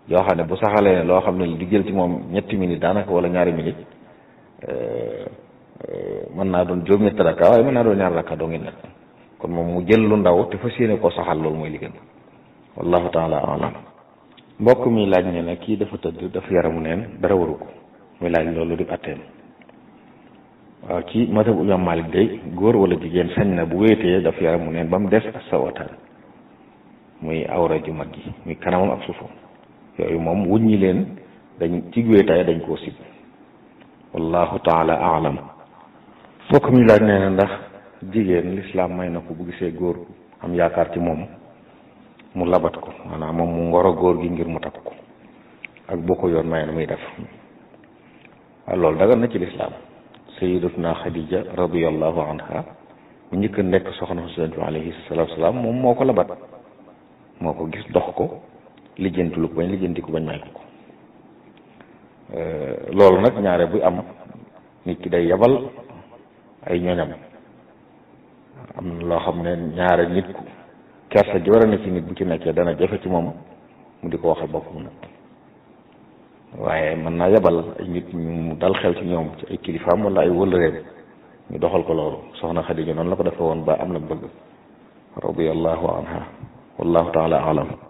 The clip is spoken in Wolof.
yoo xam ne bu saxalee loo xam ne di jël ci moom ñetti minutes daanaka wala ñaari minutes mën naa doon juróom ñetti rakka waaye mën naa doon ñaari rakka doo ngi nekk kon moom mu jël lu ndaw te fas yéene koo saxal loolu mooy li gën wallahu taala alam mbokk mi laaj ne ne kii dafa tëdd dafa yaramu neen dara waru ko muy laaj loolu di atteem waaw ci madhabu imam Malik day góor wala jigéen sañ na bu wéetee dafa yaramu neen ba mu des ak sawataan muy awra ju mag gi muy kanamam ak suufam yooyu moom wuññi leen dañ ci wéetaay dañ koo sib wallahu taala alam mbokk mi laaj nee na ndax jigéen lislaam may na ko bu gisee góor am yaakaar ci moom mu labat ko maanaam moom mu ngoro góor gi ngir mu takk ko ak boo ko yoon may na muy def waaw loolu dagan na ci lislaam sayidatuna xadija radiallahu anha mu njëkk a nekk soxna Yonent bi alayhi salaatu salaam moom moo ko labat moo ko gis dox ko lijjanti lu ko bañ lijjanti ko bañ may ko ko loolu nag ñaare buy am nit ki day yabal ay ñoñam am na loo xam ne ñaare nit ku kersa ji war a ne ci nit bu ci nekkee dana jafe ci moom mu di ko waxal boppam nag waaye mën naa yabal ay nit ñu dal xel ci ñoom ci ay kilifaam wala ay wëllëreem ñu doxal ko loolu soxna Xadija noonu la ko defee woon ba am na bëgg radiyallahu anha wallahu taala alam